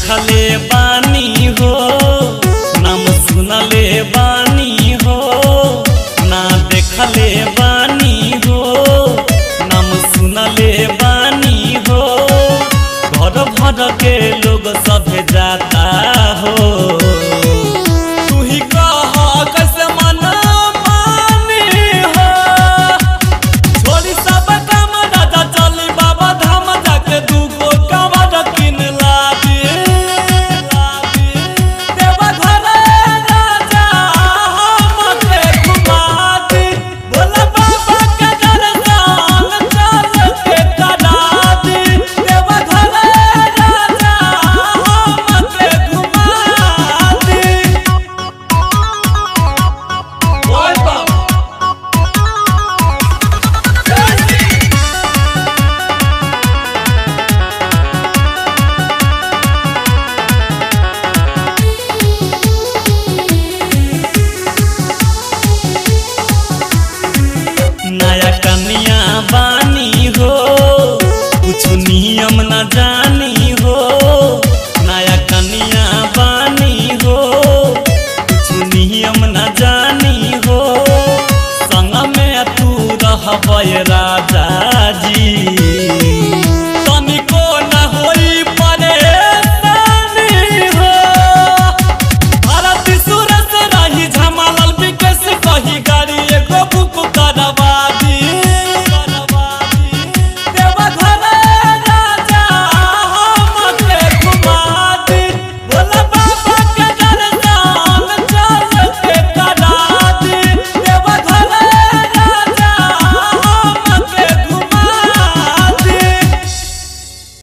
देखले बानी हो नाम सुनले बानी हो ना देखले बानी हो नाम सुनले बानी हो घर भर के लोग सब जाता हो तू ही कह कैसे मन मानी हो छोड़ी सब काम राजा चली बाबा धाम जाके दूगो कमर किन लादी देवा घरे राजा हमके घुमा दी भोला बाबा के दर्शन चल के करा दी देवा घरे राजा हमके घुमा दी ओए बाबा नया कन्या बानी हो कुछ नियम न जानी हो नया कन्या बानी हो कुछ नियम न जानी हो संग में तू रहबरा